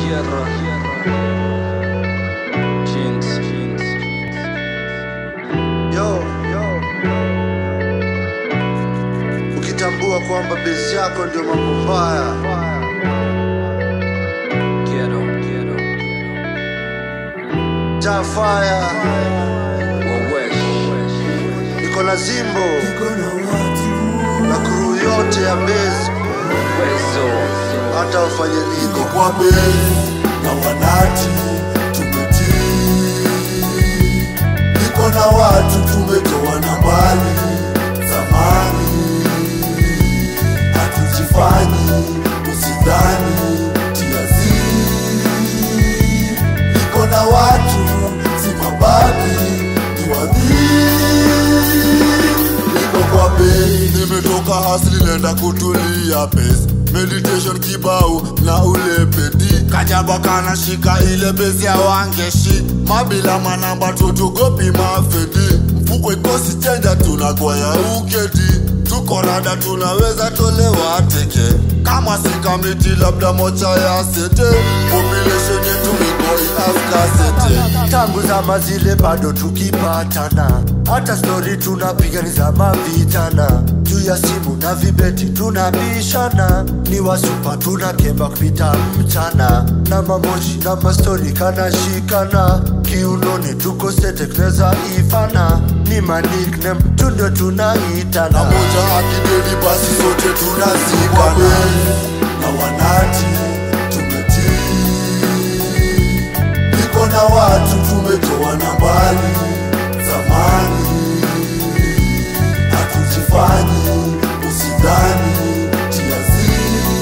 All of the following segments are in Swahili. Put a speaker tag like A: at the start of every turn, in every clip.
A: Tierra. Jeans, jeans,
B: Yo, yo. Ukitambua kwamba besi yako ndio mambo mbaya,
A: Quiero, quiero,
B: ja fire,
A: Wawesh,
B: niko na Zimbo na crew yote ya besi,
A: Wezo,
B: hata ufanye niko
C: kwa bei na wanati tumetii, niko na watu tumetoa na mbali zamani, hatujifanyi usidhani tiazi, niko na watu si mababi ni wadhii niko kwa bei, nimetoka hasli nenda kutulia pesi meditation kibao na ule pedi kajaba kana shika ile besi ya wangeshi mabila manamba tutugopi mafedi mfuko ikosi chenja tunakwaya uketi tuko rada tunaweza tolewa teke kama sikamiti labda mocha ya sete population yetu ikoi afkasete
B: tangu zama zile bado tukipatana, hata stori tunapiga ni za mavijana, juu ya simu na vibeti tunabishana, ni wasupa tunakemba kupita mchana, na mamoshi na mastori kanashikana, kiunoni tuko sete kunaweza ifana, ni maniknem tu ndio
C: na
B: tunaitana.
C: moja akidedi basi sote tunazikana na wanati tumetii niko na watu tumetoa na mbali zamani hatujifanyi usidhani tiazi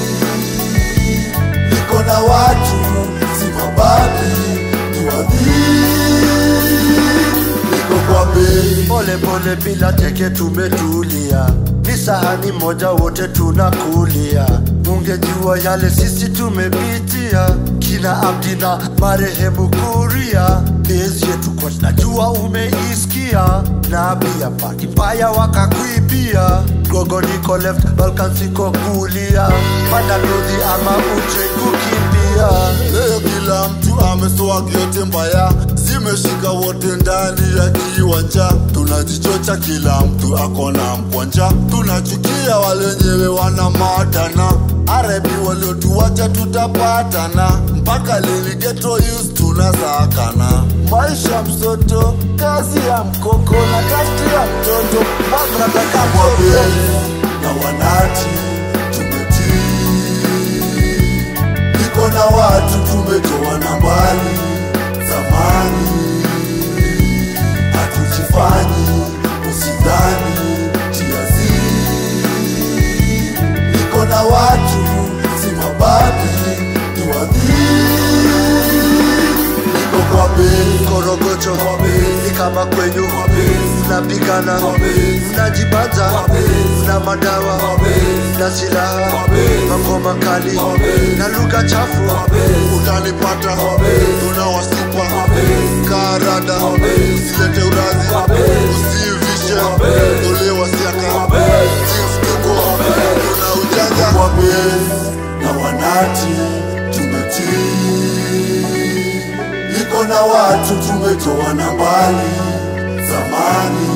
C: niko na watu si mababi ni wadhii niko kwa bei
B: pole pole bila teke tumetulia ni sahani moja wote tunakulia ungejua yale sisi tumepitia kina abdi na marehemu kuria bezi yetu kwa najua umeisikia na pia paki mbaya wakakuibia gogo niko left balkan siko kulia mandalodhi ama uche kukimbia
C: Leo kila mtu ameswag yote mbaya, zimeshika wote ndani ya kiwanja. Tunajichocha, kila mtu akona mkwanja, tunachukia walenyewe wana madana. Arebi waliotuwacha tutapatana, mpaka lini ghetto youth tunasakana. Maisha msoto, kazi ya mkoko na kasti ya mtoto, magrataka na wanati tumetii niko na watu tumetoa na mbali zamani, hatujifanyi usidhani tiazi. Niko na watu si mababi ni wadhii, niko kwa bei
B: korogocho ni kama kwenyu mnapigana
C: Kobe.
B: mnajibanza
C: Kobe.
B: na madawa
C: Kobe.
B: na silaha
C: Kobe.
B: mangoma kali
C: Kobe.
B: na lugha chafu
C: utanipata tunawasipa karada
A: Kobe.
C: usilete urazi
A: Kobe.
C: usivishe
A: Kobe.
C: tolewa siaka
A: Kobe.
C: Chief tuko tuna ujanja na wanati tumetii niko na watu tumetoa na mbali zamani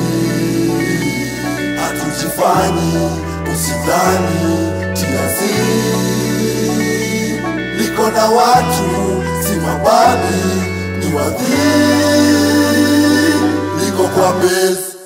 C: hatujifanyi usidhani tiazi niko na watu si mababi ni wadhii niko kwa base